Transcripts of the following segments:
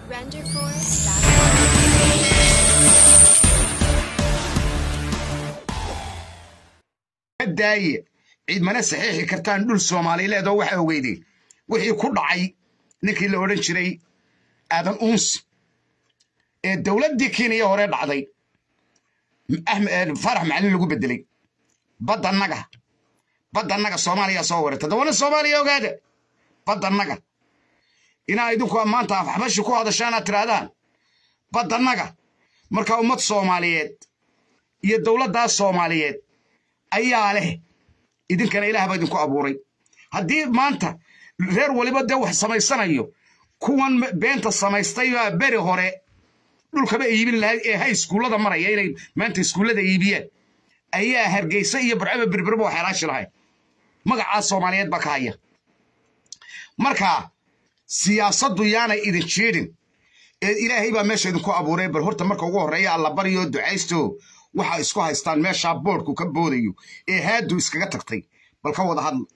daaye ciidmana saxiixi kartaan dhul soomaalileed oo waxa ogeydeen wixii ku dhacay ninkii la odhan jiray aadan uunsi ee dowladdii kenya hore dhacday farax macalin lagu bedelay baddannaga baddannaga soomaaliya soo warata dawana soomaaliya ogaada baddannaga inaa idinku maanta afxabashi ku hadashaanaad tirahdaan baddannaga marka ummad soomaaliyeed iyo dowladdaas soomaaliyeed ayaa leh idinkana ilaah baa idinku abuuray haddii maanta reer waliba dee wax samaysanayo kuwan beenta samaystay baa beri hore dhulkaba iibin lahay ee hay iskuullada maraya inay maanta iskuullada iibiyaan ayaa hargeysa iyo barcaba berberba wax helaashi lahay magacaa soomaaliyeed baa ka haya marka siyaasaddu yaanay idin jiidhin ee ilaahay baa meesha idinku abuuray bal horta marka ugu horreeya alla baryo ducaysto waxa isku haystaan meeshaa boodhku ka boodayo ee haadu iskaga tagtay bal ka wada hadla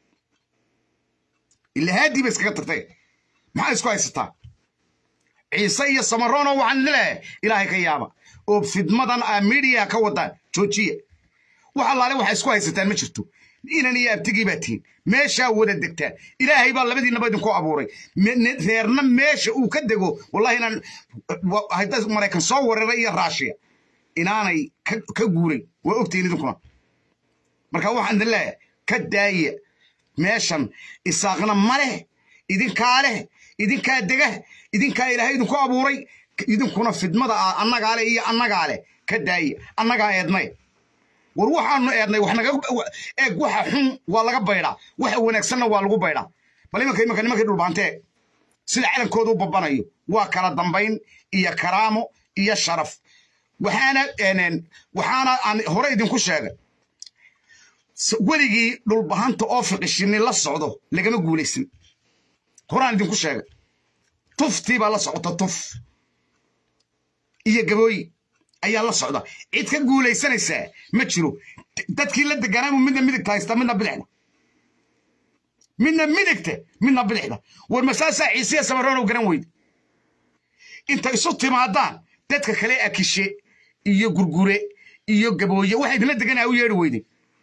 ila haadii ba iskaga tagtay maxaa isku haysataa ciise iyo samarono waxaan leeyahay ilaahay ka yaaba oo fidmadan a midiya ka wadaan joojiya wax allaale waxa isku haysataan ma jirto inan iyo abtigii baa tihiin meeshaa wada degtaan ilaahay baa labadiinaba idinku abuuray reerna meesha uu ka dego wallahi inaan hadda maraykan soo weeraray iyo raashiya inaanay ka guuray waa ogtihiin idinkuna marka waxaan idin leeyahay ka daaya meeshan isaaqna ma leh idinkaa leh idinkaa dega idinkaa ilaahay idinku abuuray idinkuna fidmada ah annagaa leh iyo annagaa leh ka daaya annagaa eednay war waxaanu eednay wax naga eeg waxa xun waa laga baydhaa waxa wanaagsanna waa lagu baydhaa bal imanka imanka nimankii dhulbaantee sida calankooda u babanayo waa kala dambayn iyo karaamo iyo sharaf waxaana waxaana aan hore idinku sheegay weligii dhulbahanta oo fiqishini la socdo lagama guulaysan horaan idinku sheegay tuftii baa la socota tuf iyo gabooyi ayaa la socda cid ka guulaysanaysaa ma jiro dadkii la deganaamu midna midigta haysta midna bidixda midna midigta midna bidixda war masaasaa ciisiya samaroon garan weyde inta isu timaadaan dadka kale akishe iyo gurgure iyo gabooye waxa idinla deganaa u yeedhi weyde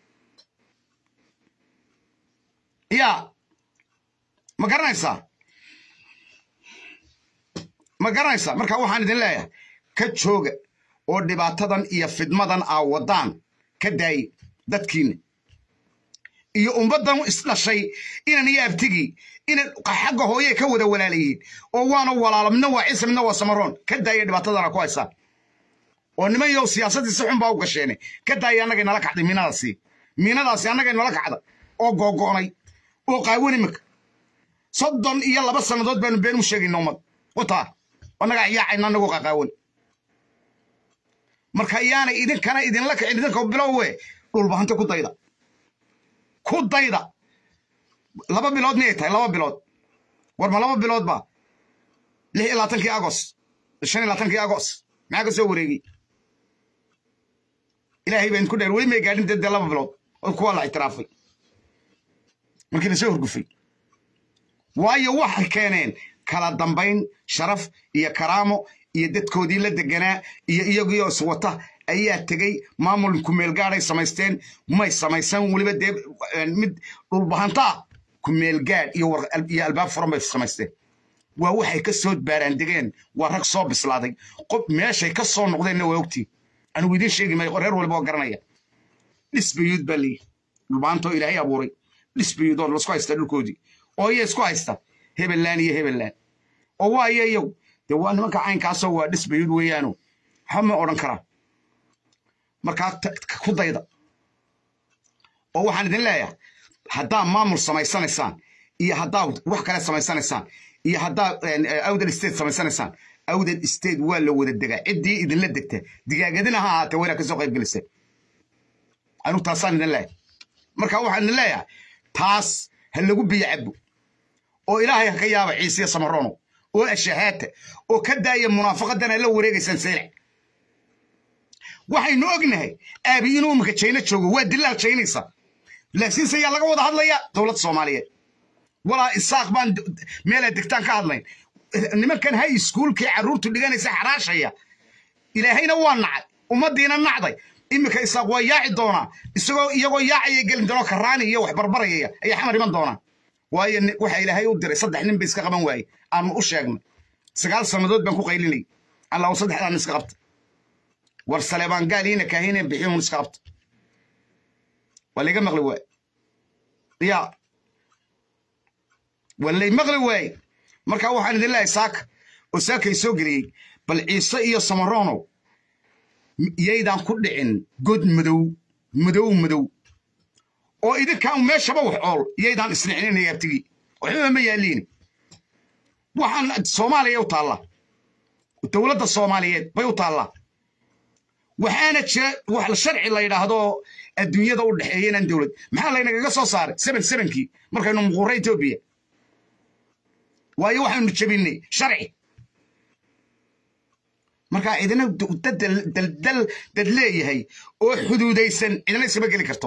yaa ma garanaysaa ma garanaysaa marka waxaan idin leeyahay ka jooga oo dhibaatadan iyo fidmadan aa waddaan ka daaye dadkiinna iyo ummaddan isdhashay inan iyo abtigii inan xagga hooye ka wada walaalayihiin oo waana walaalo midna waa ciise midna waa samaroon ka daaya dhibaatadana ku haysaan oo niman yow siyaasaddii si xun baa u gasheene ka daaya annagay nala kacday miinadaasi miinadaasi annagay nala kacda oo googo'nay oo qaawan imika soddon iyo laba sannadood baanu been u sheegayna ummad wataa annagaa yaacayna annagoo qaqaawan marka yaanay idinkana idinla kicin idinka bilowe dhulbahanta ku dayda ku dayda laba bilood miyay tahay laba bilood war ma laba bilood ba lix iyo labaatankii agos shan iyo labaatankii agos maxaa ka soo wareegay ilaahay baa idinku dheer weli may gaadhin dee laba bilood oo kuwa la ictiraafay markii la soo horgufay waayo waxay keeneen kala dambayn sharaf iyo karaamo iyo dadkoodii la deganaa iyo iyagiyo iswata ayaa tegey maamul kumeelgaadhay samaysteen may samaysan weliba dee mid dhulbahantaa kumeelgaadh iyo albaab furan bay samaysteen waa waxay ka soo baaraan degeen waa rag soo bislaaday qof meeshay ka soo noqdeenna waa ogtiin anigu idiin sheegi maayo reer walba oo garanaya dhisbayuud baa leeyihi dhulbahantoo ilaahay abuuray dhisbayuud oo lasku haysta dhulkoodii oo iya isku haysta hebelaan iyo hebelaan oo waayo iyagu dee waa nimanka caynkaasoo waa dhisbayuud weeyaano waxba ma odhan karaa markaa ku dayda oo waxaan idin leeyahay haddaa maamul samaysanaysaan iyo haddaa wax kale samaysanaysaan iyo haddaa awdal state samaysanaysaan awdal state waa la wada degaa ciddii idinla degta digaagadina ha ahaatee waa inaad ka soo qayb geliseen anigu taasaan idin leeyahay marka waxaan idin leeyahay taas ha lagu biyo cabo oo ilaahay ha ka yaaba ciisiya samarono oo ashahaata oo ka daaya munaafaqadana la wareegaysaan seylac waxaynu ognahay aabi inuu imika jayna joogo waa dilaal jaynaysa laakiinse yaa laga wada hadlaya dowladda soomaaliyeed walaa isaaq baan meelaa degtaan ka hadlayn nimankan hay iskuulkii carruurtu dhiganaysa xaraashaya ilaahayna waa nacay ummaddiina nacday iminka isaaq waa yaaci doonaa isagoo iyagoo yaacaya gelin doonoo karaani iyo wax barbarayaya ayaa xamar iman doonaa waayo waxa ilaahay u diray saddex nin ba iska qaban waaye aanu u sheegnay sagaal sannadood baan ku qaylinay allahu saddexdaan iska qabta war saleebaan gaaliina kaahine bixiyun iska qabta waa layga maqli waaye ya waa lay maqli waaye marka waxaan idin leeyahay saaka oo saakay soo geliyey bal ciise iyo samaronow yaydaan ku dhicin god madow madow madow oo idinkaan meeshaba wax ool yaydaan isnicinin yaabtigii waxbaba ma yaaliini waxaan soomaaliya u taallaa dowladda soomaaliyeed bay u taallaa waxaana jira wax sharci la yidhaahdo adduunyada u dhexeeya inaan dowlad maxaa laynagaga soo saaray seben sebenkii markaynu muquurra etoobiya waayo waxaynu jebinay sharci markaa cidina dal dad leeyahay oo xuduudaysan cidina iskama geli karto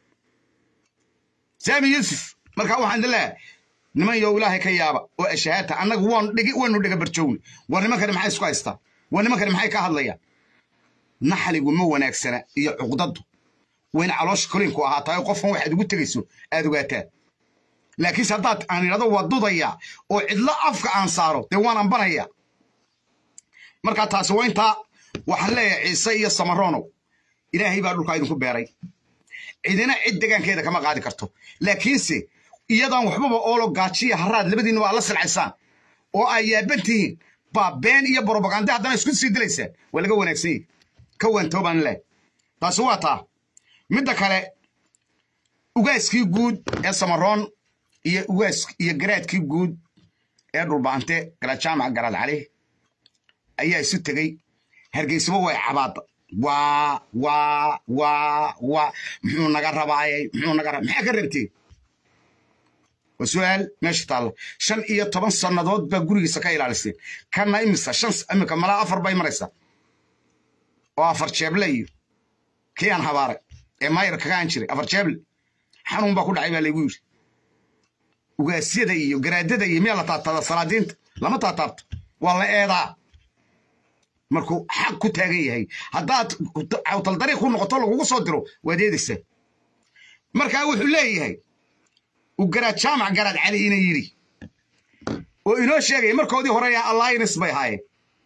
saami yuusuf markaa waxaan idin leeyahay niman yow ilaahay ka yaaba oo ashahaata annagu waan dhigi waynu dhiga barjoogni war nimankani maxay isku haystaa war nimankani maxay ka hadlayaan naxligu ma wanaagsana iyo cuqdadu wayna caloosha kolinku ahaataay qofkan waxaad ugu tegayso aad ogaataa laakiinse haddaad aan idhahdo waa dudaya oo cidlo afka aan saaro dee waan ambanaya markaa taasi waa intaa waxaan leeyahay ciise iyo samaronow ilaahay baa dhulkaa idinku beeray cidina cid degaankeeda kama qaadi karto laakiinse iyadaan waxbaba oolo gaajiya haraad labadiinna waa la silcaysaan oo ay yaaban tihiin baa been iyo brobaganda haddana isku sii dilaysaan waa laga wanaagsan yahi ka waantoobaan leh taasi waa taa midda kale ugaaskii guud ee samaroon iyo ugaas iyo garaadkii guud ee dhulbaante garaad jaamac garaad cali ayaa isu tegey hargeysaba way cabaada waa waa waa waa muxuu naga rabaayay muxuu naga raba maxaa ka rabtee waa su-aal meesha taalla shan iyo toban sannadood baa gurigiisa ka ilaaliseen kana imisa shan imika malaa afar bay maraysaa oo afar jeeble iyo kii aan habaaray ee maayar kagaan jiray afar jeeble xanuun baa ku dhacay baa laygu yidhi ugaasyada iyo garaadada iyo miyaa la taabtaada salaadiinta lama taataabto waa la eedaa markuu xaq ku taagan yahay haddaad cawtal dariiq ku noqoto lagugu soo diro waad eedaysaa markaa wuxuu leeyahay uu garaad jaamac garaad cali ina yidhi oo inoo sheegaya markoodii hore yaa alliance bay ahaayeen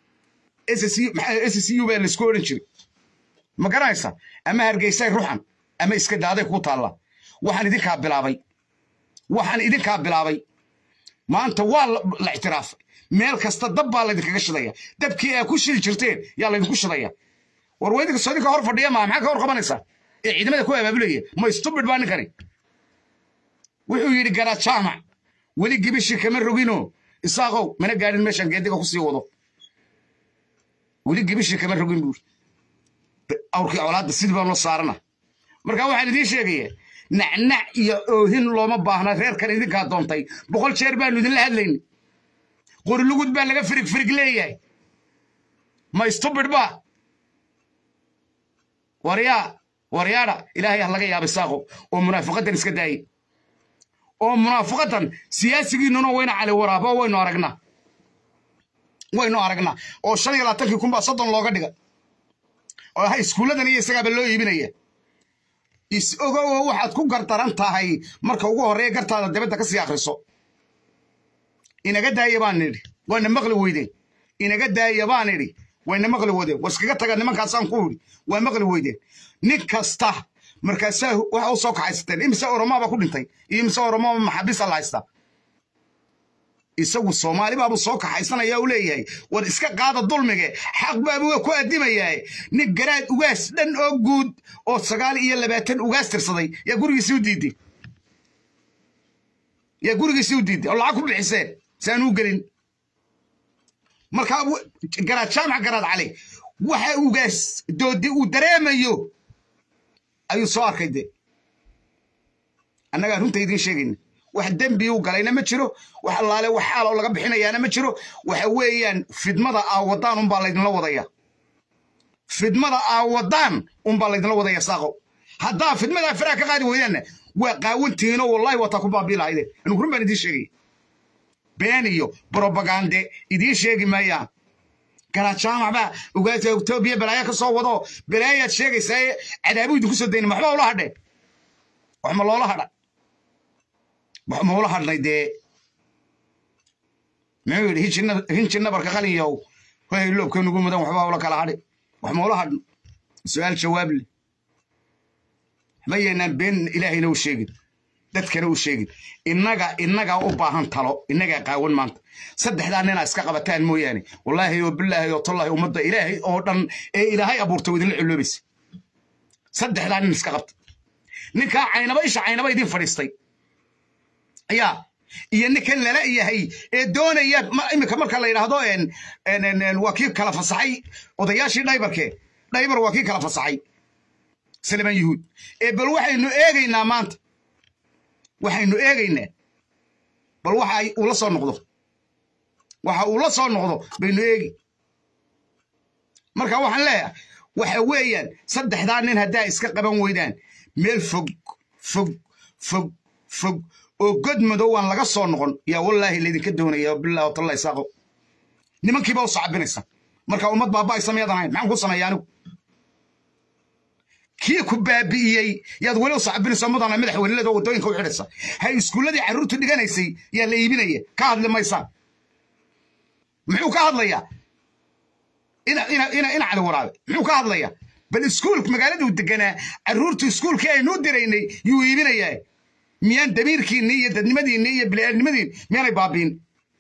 s c u baa laisku odhan jiray ma garanaysa ama hargeysay ruxan ama iska daaday kuu taalla waxaan idinkaa bilaabay waxaan idinkaa bilaabay maanta waa la ictiraafay meel kasta dab baa laydinkaga shidaya dabkii aa ku shidi jirteen yaa laydinku shidaya war weydinka soo idinka hor fadhiya maa maxaa ka hor qabanaysaa ee ciidamada ku abaabulaya ma stubid baa ninkani wuxuu yidhi garaad jaamac weli gibishii kama rogino isaaqow mana gaadhin meeshaan geediga ku sii wado weli gibishii kama rogin buuri awrkii colaadda sidii baan loo saarana marka waxaan idiin sheegaya nacnac iyo oohin looma baahna reerkan idinkaa doontay boqol jeer baanu idinla hadlayni qorilugud baa laga firig firig leeyahay ma stubid ba waryaa waryaadha ilaahay ah laga yaabay saaqo oo munaafiqadan iska daayey oo munaafiqadan siyaasigiinnuna wayna cali waraabo waynu aragnaa waynu aragnaa oo shan iyo labaatankii kun baa soddon looga dhiga oo ha iskuulladan iyo isagaaba loo iibinaya is ogowo waxaad ku gardaran tahay marka ugu horreeya gartaada dibadda ka sii akhriso inaga daaya baan nidhi wayna maqli weydeen inaga daaya baan idhi wayna maqli weydeen war iskaga taga nimankaasaan ku idhi waa maqli weydeen nin kasta markaasaa waxa u soo kaxaysateen imise oromaa baa ku dhintay iyo imise oromaa maxaabiisa la haystaa isagu soomaali baabuu soo kaxaysanaya u leeyahay war iska qaada dulmige xaq baabuu ku addimayaa nin garaad ugaas dhan oo guud oo sagaal iyo labaatan ugaas tirsaday yaa gurigiisii u diiday yaa gurigiisii u diiday oo lacag ku bixiseen saan u gelin markaa garaad jaamac garaad cali waxa ugaas doodi uu dareemayo ayuu soo arkay de annagaa runta idiin sheegayna wax dembi u galayna ma jiro wax allaale wax xaaloo laga bixinayaana ma jiro waxa weeyaan fidmada aa wadaan unbaa laydinla wadaya fidmada aa wadaan unbaa laydinla wadaya saaqo haddaa fidmadaa faraha ka qaadi weydaanna waa qaawantihiinoo wallahi wataa ku baabii lahaydeen anigu run baan idiin sheegaya been iyo brobagande idiin sheegi maayaan galaa jaamac baa ugaasa etoobiya balaayo ka soo wado balaayaad sheegaysaa cadaabu idinku soo dayna waxba ula hadhe wax ma loola hadha wax ma ula hadhnay dee muxuu yidhi hinji nabarka qalinyow hoy loobka nugu mudan waxba ula kala hadhi wax ma ula hadhno su-aal jawaab leh ma yeynaan been ilaahayna u sheegin dadkana u sheegin innaga innagaa u baahan talo innagaa qaawan maanta saddexdaa ninaa iska qabataan mooyaane wallaahi oo bilaahi oo tallahi ummadda ilaahay oo dhan ee ilaahay abuurtay idinla culoobaysa saddexdaa nin iska qabta ninkaa caynaba isha caynaba idin fadhiistay yaa iyo ninkan lala yahay ee doonaya iminka marka la yidhaahdo waa kii kala fasaxay odayaashii dhaybarke dhaybar waa kii kala fasaxay salman yuhuud ee bal waxaynu eegaynaa maanta waxaynu eegaynaa bal waxa uu la soo noqdo waxa uu la soo noqdo baynu eegi marka waxaan leeyahay waxa weeyaan saddexdaa nin haddaa iska qaban weydaan meel fog fog fog fog oo god madow aan laga soo noqon yaa wallaahi laydinka doonaya bilah watalla isaaqo nimankiiba u sacabinaysa marka ummad baaba'ay sameyadan ahayn maxaan ku sameeya anigu kii ku baabi'iyey yaad weli u sacabinaysa ummadana madaxweynelada waddooyinka u xidhaysa hay iskuulladii carruurtu dhiganaysay yaa la iibinaya ka hadli maysaan muxuu ka hadlayaa ina cali waraabe muxuu ka hadlayaa bal iskuul magaaladuu deganaa carruurtu iskuulkii aynuu diraynay yuu iibinayaa miyaan damiirkiinni iyo dadnimadiinni iyo bili'aadnimadiin miyaanay baabiin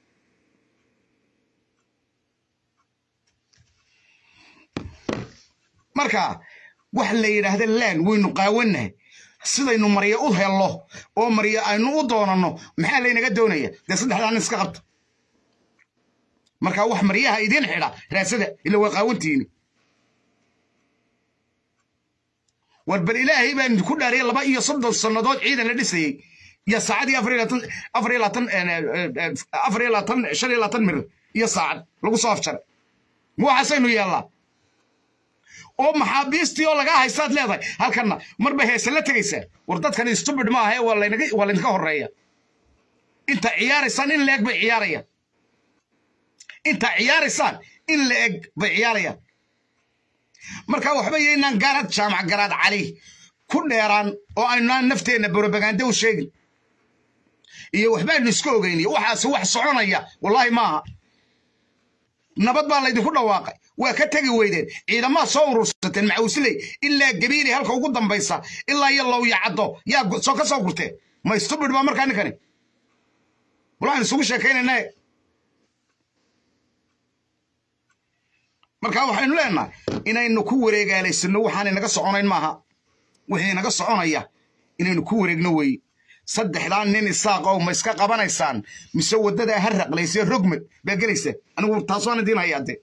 marka wax la yidhaahda laan waynu qaawannahay sidaynu maryo u hello oo maryo aynu u doonanno maxaa laynaga doonaya dee saddexdaa nin iska qabta marka wax maryaha idiin xidha raasada ila waa qaawantiini war bal ilaahay baan ku dhaariyay laba iyo soddon sannadood ciidan la dhisayey iyo saacadii afar iyo labaatan afar iyo labaatan afar iyo labaatan shan iyo labaatan mirir iyo saacad lagu soo afjaray waxaasaynu yeellaa oo maxaabiistii oo lagaa haystaad leedahay halkanna marba heese la tegaysaa war dadkani stubid ma ahe waa laydinka horreeya inta ciyaaraysaan in la eg bay ciyaarayaan inta ciyaaraysaan in la eg bay ciyaarayaan marka waxba yaynaan gaarad jaamac garaad cali ku dheeraan oo aynaan nafteenna borobagande u sheegin iyo waxbaanu iska ogeyniy waxaasi wax soconaya wallaahi maaha nabad baa laydinku dhawaaqay waa ka tegi weydeen ciidamaad soo urursateen macawsley ilaa gabiilay halka ugu dambaysa ilaa iyo low yacaddo yaa soo ka soo gurteen ma stubid baa markaa ninkani walaan isugu sheekaynayna marka waxaynu leenahay inaynu ku wareegaalaysano waxaanay naga soconayn maaha wixii naga soconaya inaynu ku wareegno weeye saddexdaa nin isaaqow ma iska qabanaysaan mise waddadaa ha raqlayse rogmad baa gelaysa anigu taasaan idiin hayaa dee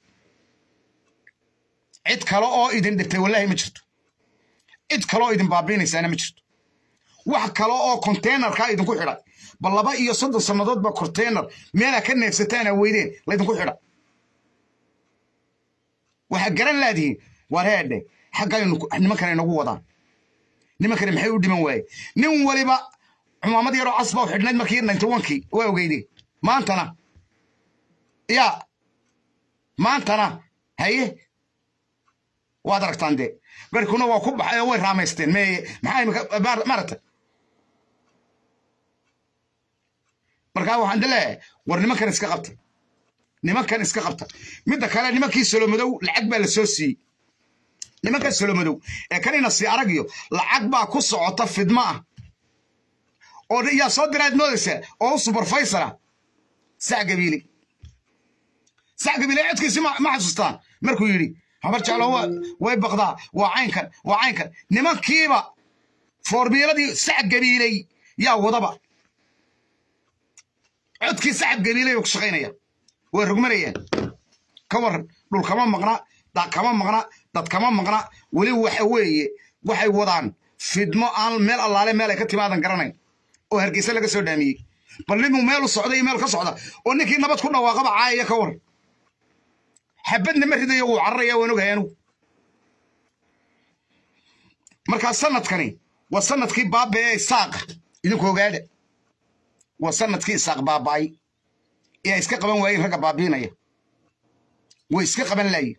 cid kale oo idin dhibtay wallaahi ma jirto cid kale oo idin baabiinaysaana ma jirto wax kale oo konteynerkaa idinku xidhay bal laba iyo soddon sannadood ba konteyner meelaa ka neefsataana weydeen laydinku xidha waxaa garan laadihiin waar heedhe xaggaynu nimankana inagu wadaan nimankani maxay u dhiman waaye nin waliba cumaamad yaroo casba u xidhnayd markii ninty onkii waa ogeyde maantana yaa maantana haye waad aragtaan dee garkuna waa ku baxay oo way raamaysteen meye maxaa imika maaragta markaa waxaan leeyahay war nimankan iska qabta nimankan iska qabta midda kale nimankii solomadow lacag baa la soo siiyey nimankan solomadow ee kanina si aragiyo lacag baa ku socota fidmo ah oo yaa soo diraad moodaysaa oo u subarfaysara sac gabiili sac gabiili codkiisi ma xasuustaan markuu yidhi habar jeclo way baqdaa waa caynkan waa caynkan nimankiiba foormiiladii sac gabiiley yaa wadaba codkii sacab gabiiley ba ku shaqaynaya way rugmanayaan ka waran dhul kama maqna daaq kama maqna dad kama maqna weli waxa weeye waxay wadaan fidmo aan meel allaale meel ay ka timaadan garanayn oo hargeysa laga soo dhaamiyey bal ninuu meel u socda iyo meel ka socda oo ninkii nabad ku dhawaaqaba caayaya ka waran xabadna ma ridayo wuu cararaya waan ogahay anugu markaa sanadkani waa sanadkii baaba ee isaaqa idinku ogaada waa sanadkii isaaq baaba'ay yaa iska qaban waayeen ragga baabiinaya way iska qaban laayiin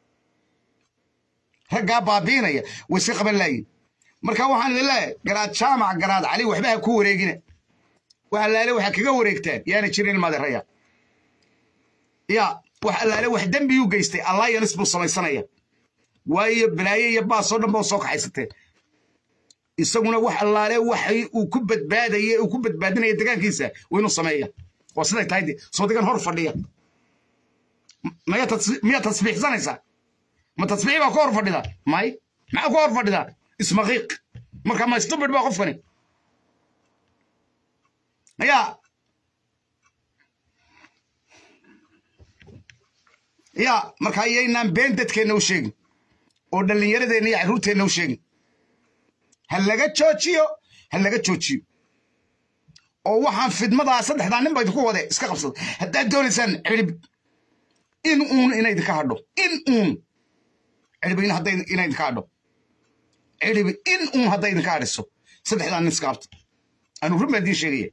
raggaa baabiinaya way iska qaban laayiin marka waxaan idin leeyahay garaad jaamac garaad cali waxba ha ku wareegina wax allaale waxa kaga wareegtaan yaana jirin maderaya ya wax allaale wax dembiyuu geystay alliance buu samaysanaya waayo balaaye iyo baasoo dhan baa soo kaxaysateen isaguna wax allaale waxay uu ku badbaadaya uu ku badbaadinaya degaankiisa waa inuu sameeya waa siday tahay de soo degan hor fadhiya maya miyaa tasbiixsanaysaa ma tasbiix baa ku hor fadhida may maxaa ku hor fadhidaa ismaqiiq marka ma stupid baa qofkani ya ya marka yaynaan been dadkeenna u sheegin oo dhallinyaradeenna iyo carruurteenna u sheegin ha laga joojiyo ha laga joojiyo oo waxaan fidmadaa saddexdaa nin ba idinku wade iska qabsada haddaad doonaysaan cirib in uun ina idinka hadho in uun cirib in hadday ina idinka hadho cirib in uun hadday idinka hadhiso saddexdaa nin iska qabta anu run baan idiin sheegaya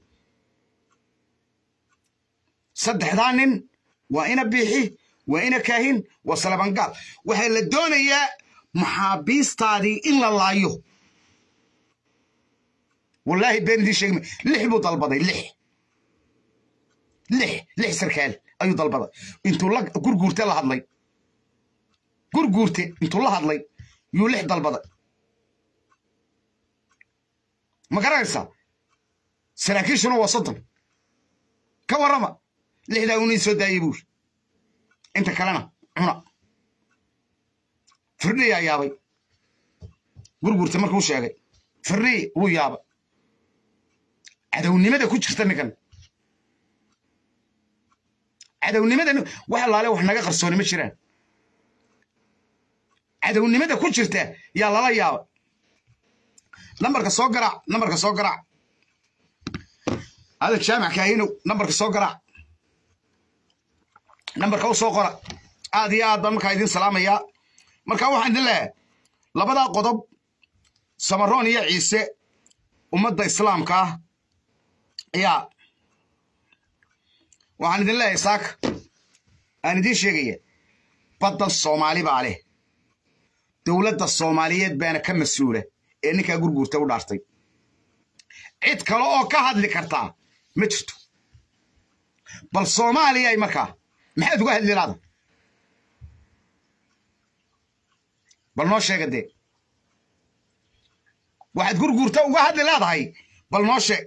saddexdaa nin waa ina biixi waa ina kaahin waa salabangaal waxaa la doonayaa maxaabiistaadii in la laayo wallaahi been idiin sheegma lix buu dalbaday lix lix lix sarkaal ayuu dalbaday intuu la gurguurte la hadlay gurguurte intuu la hadlay yuu lix dalbaday ma garanaysaa saraakiishuna waa soddon ka warrama lixdaa unii soo daayey buuri inta kalena cuna firdhiyaa yaabay gurguurte markuu sheegay firdhii wuu yaabay cadownimada ku jirta ninkan cadownimada wax allaale wax naga qarsooni ma jiraan cadownimada ku jirta yaa lala yaaba nambarka soo garaac nambarka soo garaac adag jaamac kaahinow nambarka soo garaac nambarka u soo qora aad iyo aad baan markaa idin salaamayaa marka waxaan idin leeyahay labadaa qodob samaroon iyo ciise ummadda islaamka ah yaa waxaan idin leeyahay saaka aan idiin sheegaya baddan soomaali baa leh dowladda soomaaliyeed baana ka mas-uula ee ninkaa gurguurta u dhaartay cid kale oo ka hadli kartaa ma jirto bal soomaaliyay markaa maxaad uga hadli laada bal noo sheega dee waxaad gurguurta uga hadli leedahay bal noo sheeg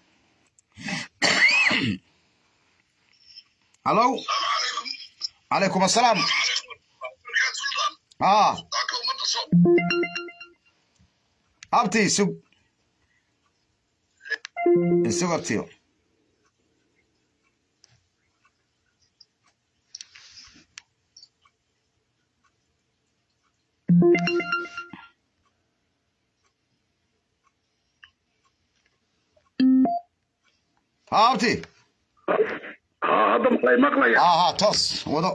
hallow calaykum assalaam aa abti isug isug abtiyo abti hadda malay maqlaya aha toos wado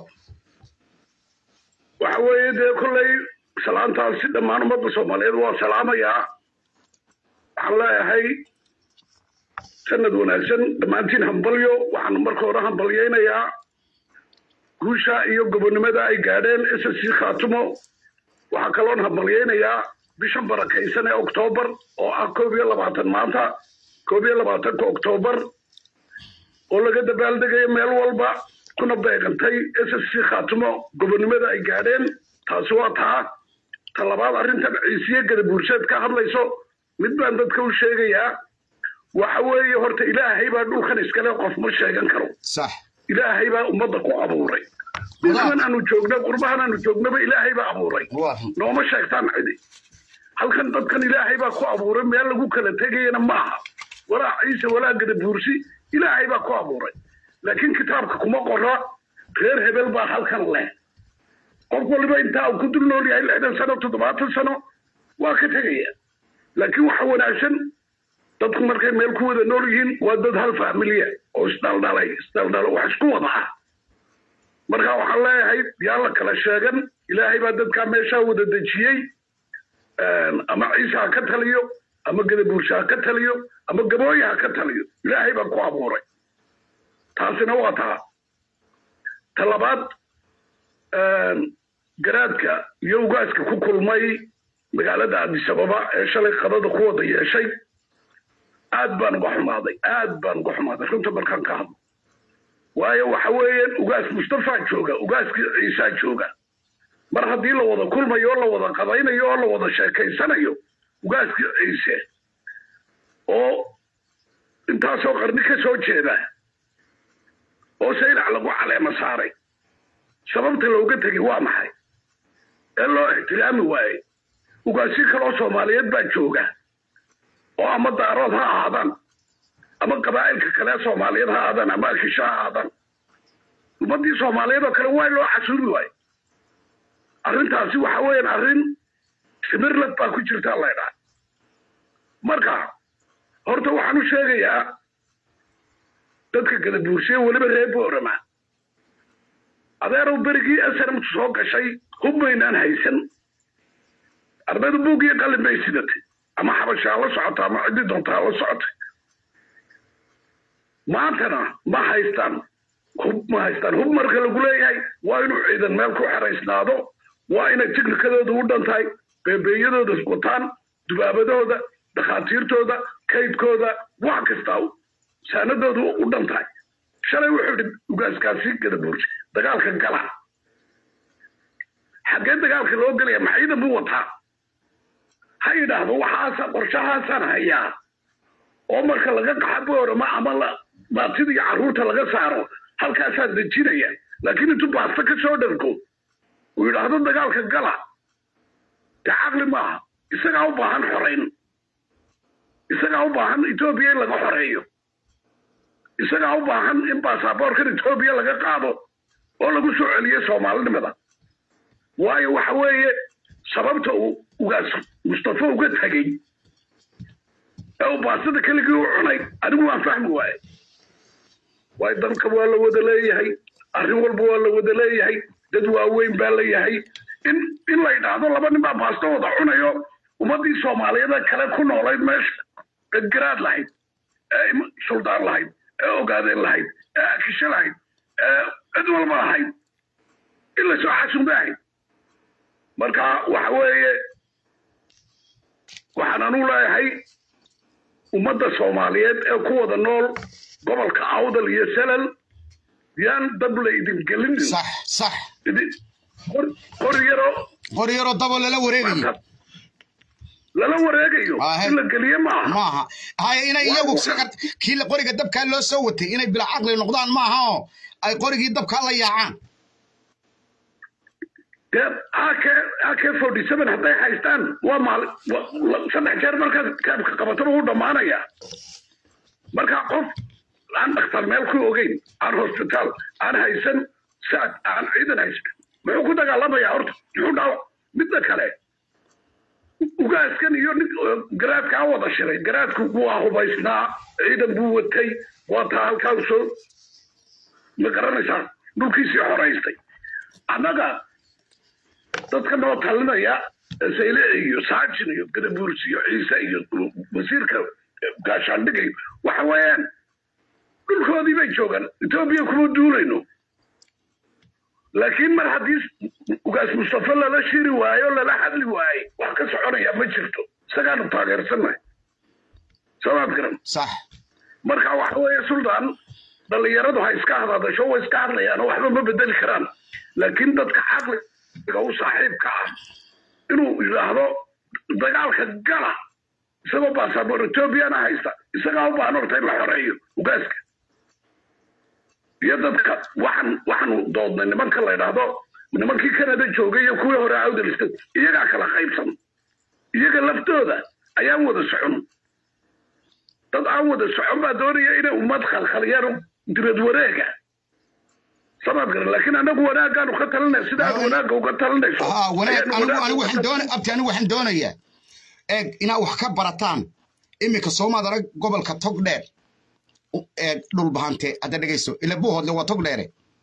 waxa weeye dee kolley salaantaasi dhammaan ummadda soomaaliyeed waa salaamayaa waxaan leeyahay sanad wanaagsan dhammaantiin hambalyo waxaan marka hore hambalyaynayaa guusha iyo gobonnimada ay gaadheen s s c khaatumo waxaa kaloon hambalyaynayaa bishan barakaysan ee oktoobar oo ah koob iyo labaatan maanta koob iyo labaatanka oktoobar oo laga dabaaldegayo meel walba kuna beegantay s s c khaatumo gobonnimada ay gaadheen taasi waa taa ta labaad arrintan ciisiye gadabuurseed ka hadlayso mid baan dadka u sheegayaa waxa weeye horta ilaahay baa dhulkan iskale qof ma sheegan karo sax ilaahay baa ummadda ku abuuray dhulkan aanu joogno qurbahan aanu joognaba ilaahay baa abuuray waa nooma sheegtaan cidi halkan dadkan ilaahay baa ku abuuray meel lagu kala tegayana maaha walaa ciise walaa gadabuursi ilaahay baa ku abuuray laakiin kitaabka kuma qora reer hebel baa halkan leh qof waliba intaa uu ku dul nool yahay lixdan sano toddobaatan sano waa ka tegaya laakiin waxa wanaagsan dadku markay meel ku wada nool yihiin waa dad hal faamiliya oo isdhaldhalay isdhaldhalo wax isku wada ah marka waxaan leeyahay yaa la kala sheegan ilaahay baa dadkaa meeshaa wada dejiyey ama ciise ha ka taliyo ama gadabuurshe ha ka taliyo ama gabooye ha ka taliyo ilaahay baa ku abuuray taasina waa taa ta labaad garaadka iyo ugaaska ku kulmay magaalada adisababa ee shalay qadada ku wada yeeshay aad baan uga xumaaday aad baan uga xumaaday runta markaan ka hadlo waayo waxa weeyaan ugaas mustafaa jooga ugaaskii ciisaa jooga mar haddii la wada kulmayo oo la wada qadaynayo oo la wada sheekaysanayo ugaaskii ciise oo intaasoo qarni ka soo jeeda oo saylac lagu caleema saaray sababta looga tegay waa maxay ee loo ixtiraami waayey ugaasyo kaloo soomaaliyeed baa jooga oo ama daarood ha ahaadaan ama qabaa'ilka kale soomaaliyeed ha ahaadaan ama akisho ha ahaadaan ummaddii soomaaliyeed oo kale waa loo casuumi waaye arrintaasi waxa weeyaan arrin simirlad baa ku jirta laydhaa marka horta waxaan u sheegayaa dadka kala buursiye weliba reer boorama adeerow berigii snmt soo gashay hub baynaan haysan ardaydu buug iyo qalin bay sidatay ama xabashaa la socota ama ciddii doontaa la socotay maantana ma haystaan hub ma haystaan hub marka lagu leeyahay waa inuu ciidan meel ku xeraysnaado waa inay tiknikadooda u dhan tahay beebeeyadooda wataan dubaabadooda dhakhaatiirtooda kaydkooda wax kastaa saanadooda u dhan tahay shalay wuxuu yidhi ugaaskaasi gadabuursi dagaalka gala xaggee dagaalka loo gelaya ma ciidan buu wataa ha yidhaahdo waxaasa qorshahaasaan hayaa oo marka laga qaxa boorama ama la baatida iyo carruurta laga saaro halkaasaan dejinaya laakiin intuu baasta ka soo dharko uu yidhaahdo dagaalka gala dee caqli maaha isagaa u baahan xorayn isagaa u baahan etoobiya in laga xoreeyo isagaa u baahan in baasaboorkan etoobiya laga qaado oo lagu soo celiyo soomaalinimada waayo waxa weeye sababta uu ugaas mustafa uga tegey ee uu baastada keligii u cunay anigu waan fahmi waaye waayo dalka waa la wada leeyahay arrin walba waa la wada leeyahay dad waaweyn baa leeyahay in in la yidhaahdo laba nin baa baasto wada cunayo ummaddii soomaaliyeed kale ku noolayd meesha ee garaad lahayd ee suldaan lahayd ee ogaadeen lahayd ee akisho lahayd ee cid walba lahayd in lasoo xasuumba ahayd marka waxa weeye waxaan anu leeyahay ummadda soomaaliyeed ee ku wada nool gobolka awdal iyo selal yaan dab la idin gelinin صح صح qori yaro qori yaroo dabo lala wareegayo lala wareegayo Ahe. in la geliye maaha maaha haya inay Waa iyagu uu- saqad kii la- qoriga dabkaa loo soo watay inay bila caqli noqdaan maaha oo ay qorigii dabkaa la yaacaan dee ak ak forty seven hadday haystaan waa maal wa- la- saddex jeer markaad kaabka qabataba u dhammaanaya marka qof aan dhakhtar meel ku ogeyn aan hosbitaal aan haysan saad aan ciidan haysan muxuu ku dagaalamaya horta muxuu dhaawac midda kale ugaaskan iyo nin garaadkaa wada shiray garaadku waa hubaysnaa ciidan buu watay waa taa halkaa u soo ma garanaysaa dhulkiisii xoraystay annaga dadka noo talinaya sayle iyo saajin iyo gadabuurs iyo ciise iyo wasiirka gaashaandhigay waxa weeyaan dhulkoodii bay joogaan etoobiya kuma duulayno laakiin mar haddii ugaas mustafa lala shiri waayo lala hadli waaye wax ka soconaya ma jirto isagaanu taageersannahay soomaad garan sax marka waxa weeye suldaan dhallinyaradu ha iska hadadasho way iska hadlayaan oo waxba ma bedeli karaan laakiin dadka caqliga u saaxiibka ah inuu yidhaahdo dagaalka gala isagoo baasaboor etoobiyana haysta isagaa u baahan horta in la xoreeyo ugaaska iyo dadka waxaan waxaanu doodnay nimanka la yidhaahdo nimankii canada joogay iyo kuwii hore awdalista iyagaa kala qaybsan iyaga laftooda ayaan wada socon dad aan wada socon baa doonaya inay ummad khalkhaliyaan dibad wareega samaad garan laakiin anagu wanaagaanu ka talinay sida aad wanaagga uga talinayso aa wanaag ayaanu anigu wanaagga anigu uga waxaan doona talinay. abti anigu waxaan doonayaa eeg inaad wax ka barataan iminka soomaad arag gobolka togdheer eeg dhulbahante hadda dhegayso ila buuhoodle waa togdheere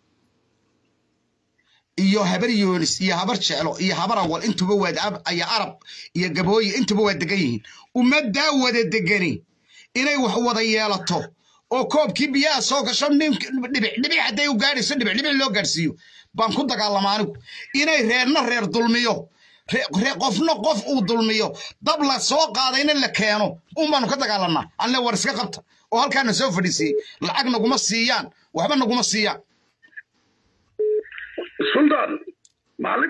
iyo habar yoonis iyo habar jeclo iyo habar awal intuba waa ab iyo arab iyo gabooyi intuba waa degan yihiin ummaddaa wada degani inay wax wada yeelato oo koobkii biyaha soo gasho nin dhibic dhibic hadday u gaadhayso dhibic dhibic loo gaadhsiiyo baan ku dagaalama anigu inay reerna reer dulmiyo re- re- qofna qof uu dulmiyo dab la soo qaadayna la keeno un baanu ka dagaalanaa anle war iska qabta oo halkaana soo fadhiisiyey lacag naguma siiyaan waxba naguma siiyaan sultan maalin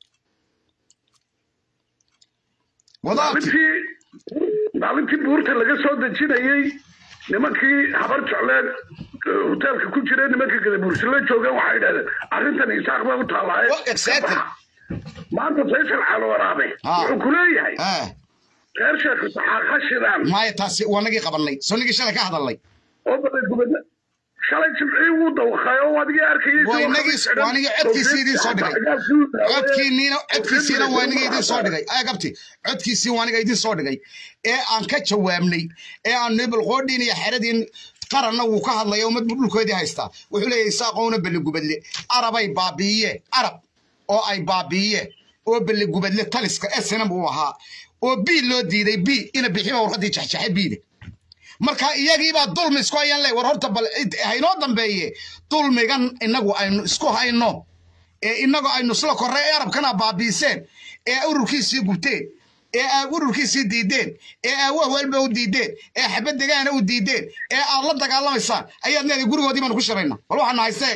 wadaadki maalintii maalintii buurta laga soo dejinayey nimankii habar jecleed eh, hoteelka ku jira nimanka gadabuursi la joogeen waxay idhahdeen arrintan isaaq bay u taallaaye Oh, exactly. maanta faysal calo waraabe Ah. wuxuu ku leeyahay ah reer sheekh saxaa ha shidaan maya taasi waa nagii qabannay soo nagii shalay ka hadalnay oo balay gubadna shalay jimcii wuu dawqay oo adigii arkayay Waa inagii- waa inagii codkiisii idiin soo dhigay. codkiiniina codkiisiina waa iniga idin soo dhigay ay gabti codkiisii waa aniga idin soo dhigay ee aan ka jawaabnay ee aan nibalqoodhiin iyo xeradiin qaranna wuu ka hadlaya ummad buu dhulkoodii haystaa wuxuu leeyahay saaqowna belligubadle arabay baabi'iye arab oo ay baabi'iye oo belligubadle taliska esina buu ahaa oo bii loo diiday bii ina bixiba warqadii jaxjaxe biide marka iyagiibaa dulmi isku hayaan le war horta bal id- haynoo dambeeye dulmigan inagu aynu isku hayno ee inagu aynu isla korre ee arabkana baabiiseen ee ururkiisii gubteen ee aa ururkiisii diideen ee aa wahwalba u diideen ee xabad degaana u diideen ee aad la dagaalamaysaan ayaad leedahay gurigoodii baanu ku shirayna bal waxaana haystee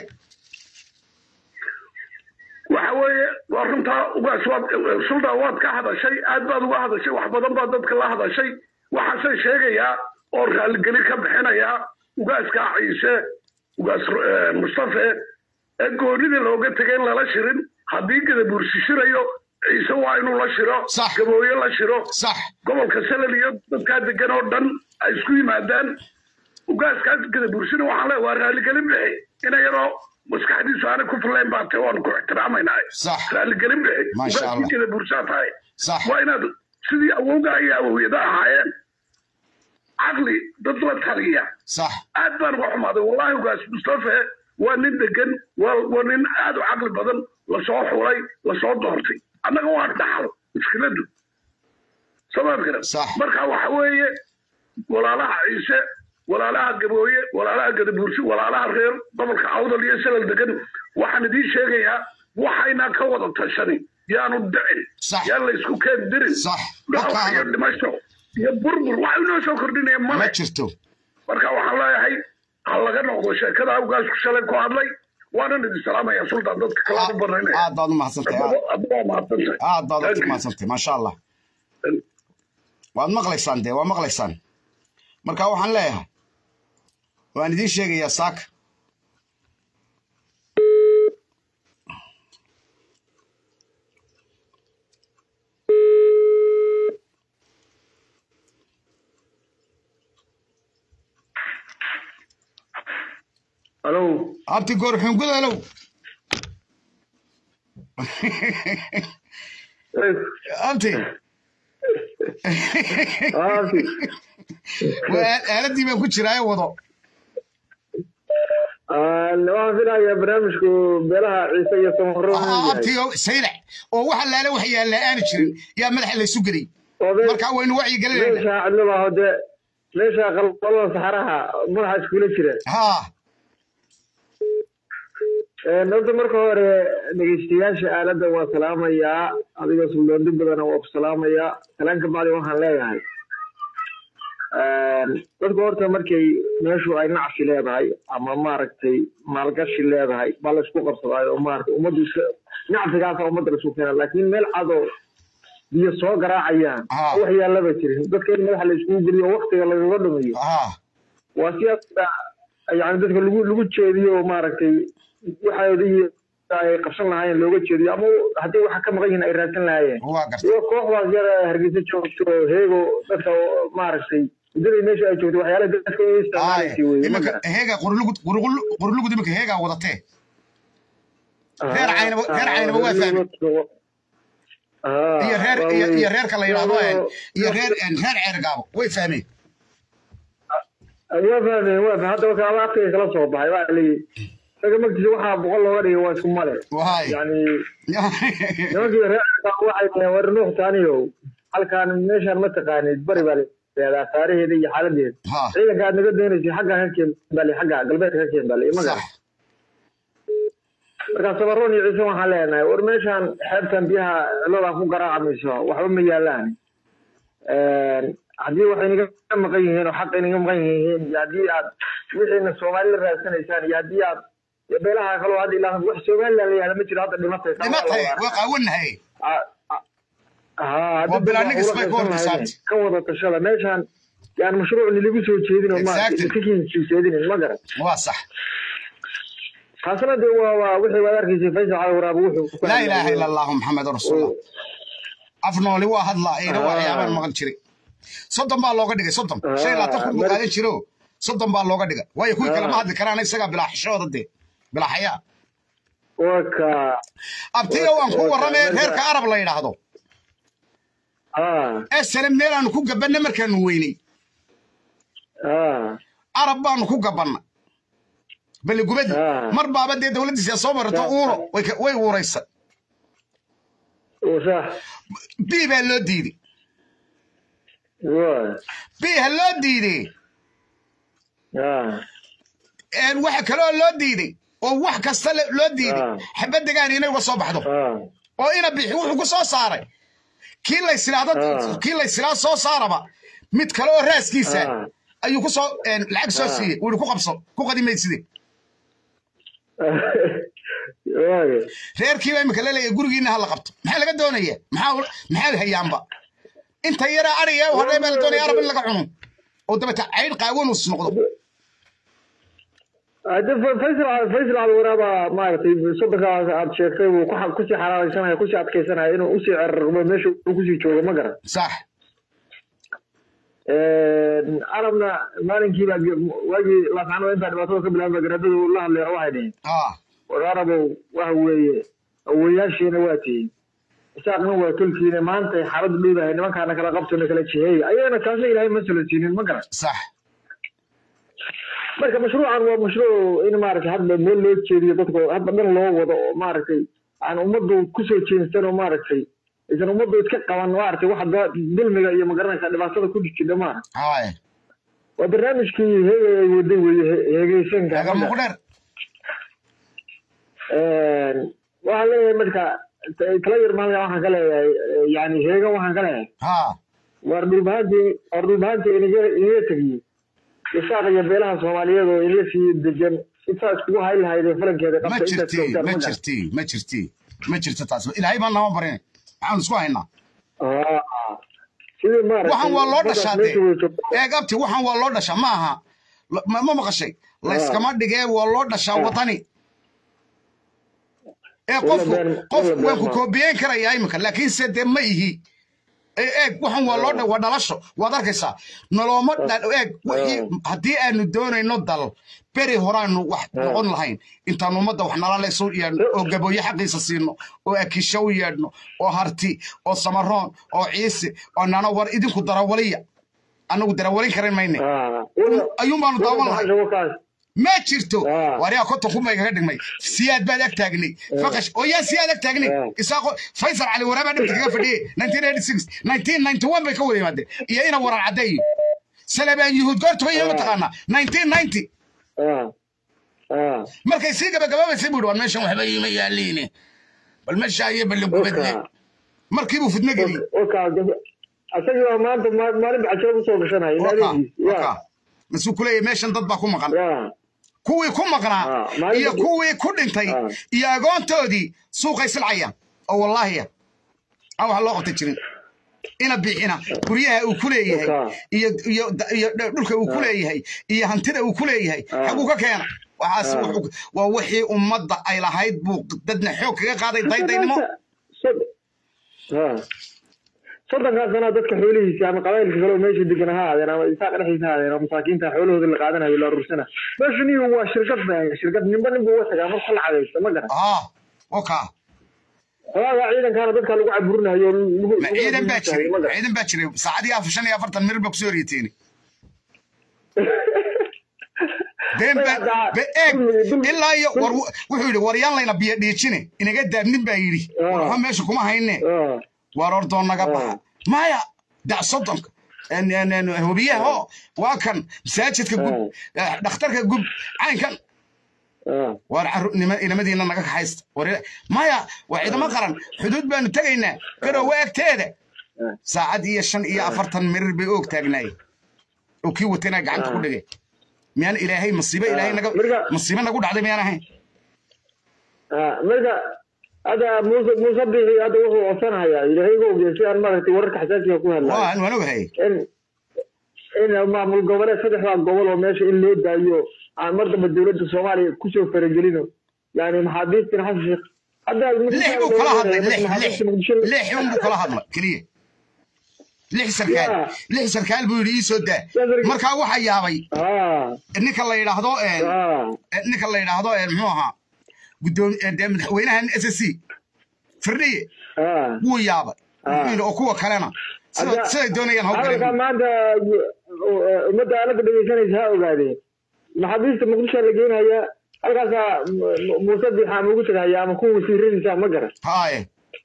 waxa weeye waa runtaa ugaas waad sultan waad ka hadashay aad baad uga hadashay wax badan baad dadka la hadashay waxaase sheegayaa oo raalligeli ka bixinayaa ugaaska ciise ugaas eh, mustafe ee goonida looga tegay in lala shirin haddii gadabuursi shirayo ciise waa inuu la shiro Sax. gabooye la shiro sax gobolka salal iyo dadkaa degan oo dhan ay isku yimaadaan ugaaskaas gadabuursina waxaan leeyahay waa raalligelin bixi ina yaroo maskaxdiisu aanay ku fillayn baa tahay waanu ku ixtiraamaynahay Sax. raalligelin bixi Masha Allah. ugaaskii gadabuursaa tahay sax waa inaad sidii awowgaa iyo awowyada ahaayeen caqli dad la taliya sax aad baan uga xumaaday wallahi ugaas mustafe waa nin degan waa waa nin aad u caqli badan lasoo xulay lasoo doortay annaga waa dhaxal mushkiladu samaad garan Sax. marka waxa weeye walaalaha ciise walaalaha gabooye walaalaha gadabuursi walaalaha reer gobolka awdal iyo salal degan waxaan idiin sheegayaa waxayna ka wada tashanin yaanu dhicin Sax. yaan la isku keen dirin Sax. dhaawac Marka- iyo dhimasho iyo burbur waxa inoo soo kordhinaya ma male jirto marka waxaan leeyahay ha laga noqdo sheekada ugaasku shalay ku hadlay waanan idin salaamaya sultan dadka kale u banaynaya aad baad u mahadsantahay aad- adba waa mahadsantahay aad baad Thank u you. mahadsantahay maasha allah waad maqlaysaan dee waa maqlaysaan marka waxaan leeyahay waan idiin sheegayaa saaka alo abti goorxun gudalow abti waa aaladii baan ku jiraayo wado waxaan filayaa barnaamijku beelaha ciise iyo samaro abti saylac oo waxa laala wax yaalla aanu jirin yaa madaxa laysu geliyey marka waynu wacyi gelinayna meesha cidlabaaho dee meesha qalqalada saxaraha madaxa iskula jira haa horta marka hore dhegeystayaasha aaladda waa salaamayaa adigoo suldaandi badana waa ku salaamayaa salaan ka bacdi waxaan leeyahay dadku horta markay meeshu ay nacsi leedahay ama maaragtay maalgashi leedahay baa la isku qabsadaayo oo maaragtay ummaddu iska nacsigaasa ummadda la isku keena laakiin meel cadoo biyo soo garaacayaan Ah. wax yaallaba jirin dadka in madaxa la iskugu geliyo waktiga lagaga dhumiyo haa waa siyaasa yani dadka lagu lagu jeediyo maaragtay waxaodii ay qabsan lahaayeen looga jeediyo ama haddii waxa ka maqan yihiin ay raadsan lahaayeen waa gartay iyo kooxdaas yar ee hargeysa joogto oo heego dadka oo maaragtay muddadii meesha ay joogto waxyaalaha dadka u isticmaalaysa weye ma iminka garan heegaa qurulugud qurulugud iminka heegaa wadatee reer caynaba- reer caynaba waa fahmay. iyo reer iyo iyo reerka la yidhaahdo een, iyo reer een, reer ceergaabo way fahmeen waa fahmeen waa fahmeen hadda marka alaabtiga kala soo baxay waa leeyihi isaga magtiisa waxaa boqol looga dhigay waa isku male waay yani nimankii reerka waxay dhaheen war nuux taaniyow halkaan meeshaan ma taqaanid bari baa le aasaaraheeda iyo xaaladeeda ha ciidanka aad naga doonaysay xagga ka keen bali xagga galbeedka ka keen bali maga sax marka sabaroon iyo ciise waxaan leenahay war meeshaan xeebtan biyaha cilada ku garaacamayso waxba ma yaalaan haddii waxay naga maqan yihiin oo xaq inaga maqan yihiin iyo haddii aad wixiina soomaali la raadsanaysaan iyo haddii aad iyo beelaha kaloo hadda ilaa wax somaliland la yahda ma jiro hadda dhimatay dhimatay waa qaawanahay ها Waa bilaa nigis bay ku horta saabti. ka wada tashada meeshaan yaan mashruuc niligu soo jeedin oo Exactly. majeedinin ma garan waa sax taasna dee waa waa wixii waad arkaysay faysal cali waraab wuxuu ku laa ilaaha ila allahu maxamed rasuulullah af nooli waa hadlaa ina waa Ah. waxyaabaan maqan jiray soddon baa looga dhigay soddon Ah, shan iyo labaatan kun buu mar- qaadan jiro soddon baa looga dhigay waayo kuwii kale ma Ah. hadli karaan isagaa bilaa xishooda dee bilaa xayaa waka abtiga waan ku Waa- warramay waa- reerka arab la yidhaahdo ah esale meelaanu ku gabanna markaanu weynay ah arab baanu ku gabanna baligubadi Ah. mar baaba dee dowladdiisa soo marato Ah. uuro way ka- way uuraysa sax bii baa loo diiday waa bii ha loo diiday ah een waxa kaloo loo diiday oo wax kasta le- loo diiday Ah. xabaddegaan inay uga soo baxdo ah oo ina bixi wuxuu ku soo saaray kii laysilaado Ah. kii laysilaa soo saaraba mid kale oo raaskiisa Ah. ayuu ku soo een, lacag soo Ah. siiyey wuhi ku qabso ku qadimayside waaga reerkiiba imika laleeyahay gurigiina ha la qabto maxaa laga doonaya maxaa maxaa hayaanba inta yaraa ariga u hadhay baa la doonaya arab in laga cuno oo dabeta caydh qaawanus noqdo hadda Fa- faysal cali faysal cali waraaba maaragtay soddonkaas aad sheegtay wuu ku xa- kusii xalaalaysanaya kusii adkaysanaya inuu usii cerarmo meesha uu kusii joogo ma garan sax arabna maalinkii baa ge- waagii laascano intaa dhibaatada ka bilaabay garaadadu la hadlay waxay dhaheen ah war arabow waxa weeye awoyaashiina waa tihiin isaaqna waa tolkiina maanta xaaladu dhowdahay nimankaana kala qabtona kala jiheey ayagana taasna ilaahay ma sala siinin ma garan sax marka mashruucan waa mashruuc in maaragtay hadba meel loo jeediyo dadka oo hadba dhan loo wado oo maaragtay aan ummaddu kusoo jeensan oo maaragtay aysan ummaddu iska qaban maaragtay waxa da- dulmiga iyo magaranaysa dhibaatada ku jirta maaragtay haay waa barnaamijkii heege ay waday weeye he- heegeysanka aga muqdheer waxaan leeyahay marka t- tala yar maalin waxaan ka leeyahay eh, yani heega waxaan ka leeyahay ha waar dhulbahaantii waar dhulbahaantii inaga inaga tegiyey isaaq iyo beelaha soomaaliyeed oo inla sii degan intaa iskugu hayn lahayd ee falankeeda ma qabtay intaad jirti joogtaan ma ma garan jirti ma jirti ma jirto taas ilaahay baan nama barin maxaanu isku haynaa Ah, sidii maaragtay waxaan waa loo dadkaas dhashaa meesha dee way joogtaa. eeg abti waxaan waa loo dhashaa ma aha L- ma ma maqashay layskama dhigee waa loo dhashaa Ah. wadani ee Wala qofku been- qof wala been waan ku ma- koobiyeyn karayaa iminka laakiinse dee ma ihi Ee, eeg waxaan waa loo dha- waa dhalasho waad arkaysaa nolooma dha- eeg wixii haddii aanu doonayno dal beri horaanu wax noqon lahayn intaanu ummadda wax nala leeso yeedhno oo gabooye xaqiisa siino oo akisho u yeedhno oo harti oo samaroon oo ciise oo nana war idinku darawaliya annagu darawalin karan mayne Ah, wala- ayuun baanu daawan wala lahay maxaa wakaas? ma jirto Ah. wariyaa konton kun bay kaga dhigmay siyaad baad ag taagnay faqash oo yaa siyaad ag taagnay Ah. isaaqo faysal cali waraabaa dhibta kaga fadhiyey 1986 1991 bay ka wada yimaadeen iyo ina waran caddeeyo salebaan yuhuud goortuba iyo mataqaanaa 1990 Ah, ah. markay sii gabagabaabaysay buu yidhi waan meeshan waxba iima yaaliine bal meesha iyo balligubadle Waka- markii buu fidno geliyey waka- gab- asagii baa maanta ma- maalin bacashood usoo gashanaya in waka adeegiis waka ya masuu kuleeyahay meeshan dad baa ku maqan ya kuwii ku maqnaa Ah, maalin iyo kadib- kuwii ku dhintay Ah. iyo agoontoodii suuqay silcayaan oo wallaahiya aan wax loo qabta jirin ina bixina guryaha uu ku leeyahay Waka. iyo iyo iyo dhulka uu ku leeyahay iyo hantida uu ku leeyahay Ah. xaguu ka keena waxaas Ah. wuxuu- waa wixii ummadda ay lahayd buu dadna xoog kaga qaaday daydaynimo Sod- ah. soddonkaa sanaa dadka xoolihiisa ama qabailka kaleo meesha degan ha ahaadeen ama isaaqa dhexdiisa ha ahaadeen oo masaakiinta xoolahooda la qaadanayo la aruursana meesha niyu waa shirkad ba shirkad ninba nin buu uga tagaa marka la cadaysta ma garan ah waka xoogaa ciidankaana dadka lagu caburinayo lagu- ma lagu ciidan baa caburinayo, jiray ma garan ciidan baa jiray saacadii afar shan iyo afartan mir baa kusoo horyeteeni been baa Hadda- be eeg dulmi- dulmi- ilaa iyo war dulmi- wuxuu yidhi waryaan layna biyo dhiijine inaga daabnin baa yidhi Ah. war waxa meesha kuma hayne Ah, waar ordoo naga Ah. baxa maya dac soddonka en- en- en hubiyaha oo waa kan masaajidka gub eh, dhakhtarka gub caynkan ah waar carru- nima- inamadiina naga kaxaysta war maya waa ciidamo qaran xuduud baanu tegaynaa garowe agteeda saacad iyo shan iyo afartan mirir bay oog taagnaayeen oo kii watana gacanta ku dhigay miyaan ilaahay masiibo ilaahay naga Marka- masiibo nagu dhacday miyaan ahayn ah marka hadda muuse muuse bixi hadda wuxuu codsanayaa ilaahay ga ogeey si aan maaragtay wararka xasaasiga ku hadlayo waan waan ogahay in in maamul goboleed saddexdaa gobol oo meesha in loo daayo aan mar dambe dowladda soomaaliya kusoo faragelino yani maxaabiistina xasan sheekh hadda lix buu kala hadlay lix lix maxaabiista muqdisho lix un buu kala hadlay keliya lix sarkaal Yeah. lix sarkaal buu yidhi ii soo daa Yeah, very good. markaa waxaa yaabay ah ninka la yidhaahdo een, ah ninka la yidhaahdo een, muxuu ahaa gudoomi ee, dee madaxweynahan s s c firdhiye ah wuu yaabay Ah. wuxuu yidhi oo kuwa kalena sida- Hadda- siday doonayaan hadalkaa hawgaleen maanta ummadda aalada dhegeysanaysa ha ogaadeen maxaabiista muqdisho la geenaya halkaasaa mu- mu- muuse bixa ama ugu tagaya ama kuwa wasiiradisa ma garan haaye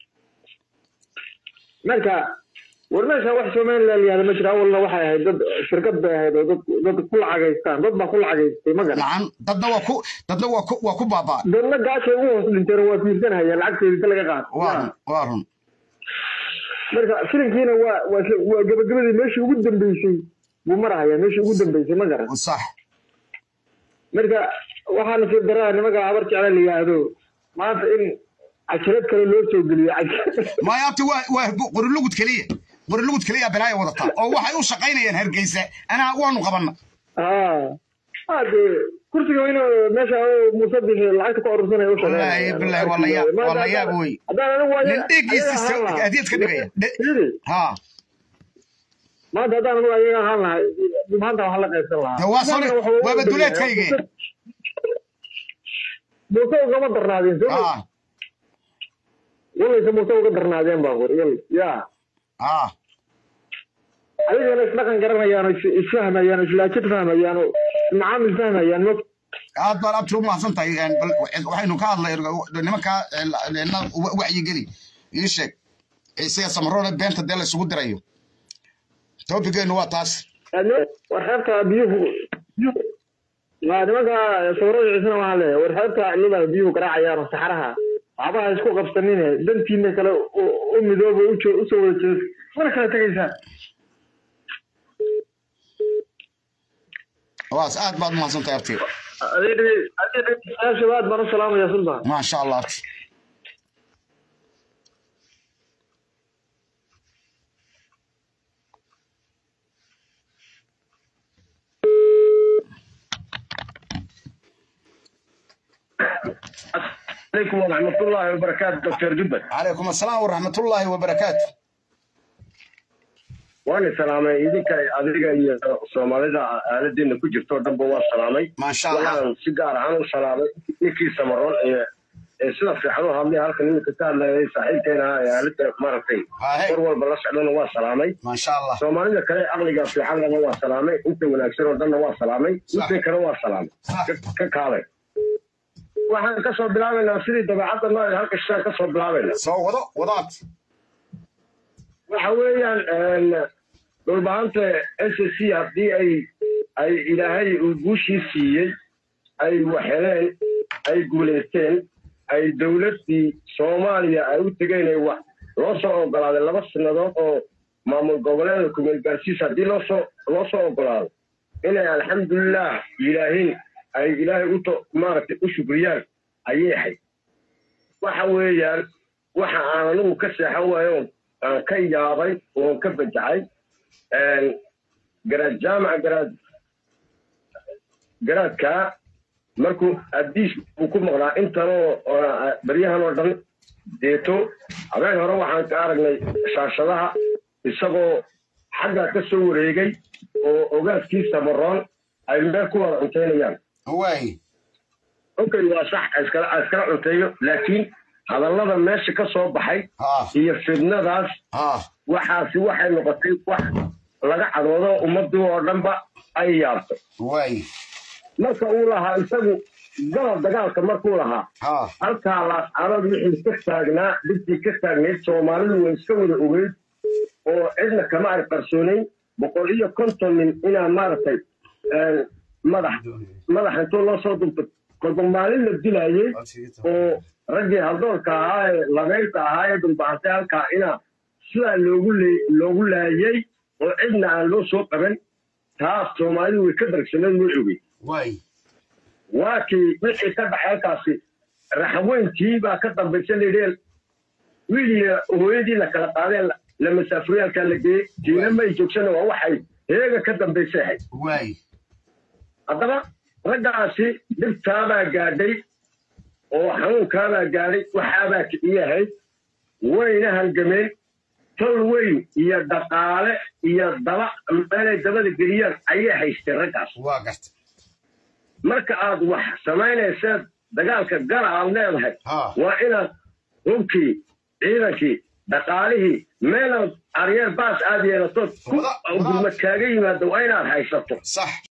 marka war meesha wax somaliland yahda ma jira awalna waxay ahayd dad shirkad bay ahayd oo dad dad ku lacagaystaan dad baa ku lacagaystay ma garan nacan dadna waa ku dadna waa ku waa ku baabaa dadna gaashay ugu hoos dhinteen waa fiirsanayaan lacagteeda inta laga qaato waa run waa run marka filinkiina waa waa waa gabagabadii meeshii ugu dambeysay buu marahaya meeshii ugu dambeysay ma garan sax marka waxaana sii daraa nimanka habar jecla la yidhaahdo maanta in cajalad kale loo soo geliyo caj- maya abti waa waa qorilugud keliya qorilugud keliya balaaya wadataa oo waxay u shaqaynayaan hargeysa anaa waanu qabanna ah ah dee kursiga weyne meesha oo muuse bixi lacagta ku urursanaya u Wallaahi, billaahi, waa la yaab- waa la yaab wey. haddaan anigu waa nin dhiiggiisa iska- hadiyad ka dhigaya. Dhe- Fiiri, ha maanta haddaan anigu ayaga ahaan lahay maanta waxaa la qaybsan lahaa De waa soo Maanta waxa uu waaba u duleedkayge. Muuse- muuse ugama darnaadeen soo ha walayse muuse uga darnaadeen baa qor wal ya ha adigana isdhaqan garanayaan oo is- isfahmayaan oo islaajid fahmayaan oo macaamil fahmayaan ma aad baan abti u mahadsan tahay een, bal waxaynu ka hadlay nimankaa een, na wacyigeli ii sheeg ciise samaroone beenta dee la isugu dirayo topigeenu waa taas war xeebta biyuhu biyuhu- waa nimanka sawirada ciisana waxaa leeyahay war xeebta cilada biyuhu garaacayaan oo saxaraha waxbaha isku qabsanine dantiina kale u- u midooba u jo- usoo wada jees mana kala tegaysaan waas aad baad u mahadsan tahay abti shabaad baan u salaamaya sultan maasha allah abti عليكم ورحمة الله وبركاته دكتور جبل calaykum asalaam waraxmatullaahi wabarakaatu وأنا سلامي إذا كان أدري Soomaalida aaladina ku jirto dhanba waa salaamay maasha allah waxaan si gaar ahaan u salaamay ninkii samaroon ee ee sida fiican u hadlay halkan iminka ka hadlayay saaxiibkeena ah ee aalada maaragtay Haye. war walba la socdana waa salaamay maasha allah soomaalida kale aqliga fiican lana waa salaamay inta wanaagsan oo dhanna waa salaamay inta kale waa salaamay Sax. Ka- ka kaalay waxaan kasoo bilaabaynaa sidii dabeecadda noo ee halka shishaan kasoo bilaabaynaa soo wado wado abti waxa weeyaan dhulbahanta s c haddii ay ay ilaahay uu guushii siiyey ay waxheleen ay guulaysteen ay dowladdii soomaaliya ay u tegeen ay wax loo soo ogolaaday laba sannadood oo maamul goboleeda kumeel gaarsiis haddii loosoo loo soo ogolaado inay alxamdulilah yidhaahiin ay ilaahay uto maaragtay u shukriyaan ayay ahayd waxa weeyaan waxa aan anigu ka seexan waayo aan ka yaabay oon ka bajacay garaad jaamaca garaad garaadkaa markuu addiis uu ku maqnaa intanoo baryahan oo dhan deeto habeen hore waxaan ka aragnay shaashadaha isagoo xaggaa ka soo wareegay oo ogaaskii samaroon ay meel ku wada cuntaynayaan waay okay waa sax iskala iskala cunteeyo laakiin hadallada meesha ka soo baxay ha iyo fidnadaas ha waxaasi waxay noqotay wax laga cadoodo ummadii oo dhanba ay yaabtay waay marka uu lahaa isagu galab dagaalka markuu lahaa ha halkaa laascaanood wixii ka taagnaa dhibtii ka taagnayd soomaalidu way iska wada ogeyd oo cidna kama ay qarsoonayn boqol iyo konton nin inaa maaragtay madax madax intoo loo soo duntay kolba maalin la dilayey oo raggii haldoorka ahaa ee labeynta ahaa ee dulbahantay halkaa inaa sidaa loogu loogu laayey oo cidna aan loo soo qaban taas soomaalidu way ka dargsaneed way ogey waa kii wixii ka dhaxay halkaasi raxweyntii baa ka dambaysa layidhi wiiliya hooyadii la kala qaadeen la masaafuriyaalkaa la geeyey tiina may joogsana waa waxay heega ka dambaysay ahayd haddaba raggaasi dhibtaabaa gaadhay oo xanuunkaabaa gaadhay waxaabaa kiciyahayd wayna halgameen tol weyn iyo dhaqaale iyo daba meelay dabada geliyaan ayay haysteen raggaas marka aad wax samaynayseed dagaalka gala aad leedahay waa inaad hubkii ciidankii dhaqaalihii meelaad aryeer baas aad yeelatood ku gurmad kaaga yimaado waa inaad haysato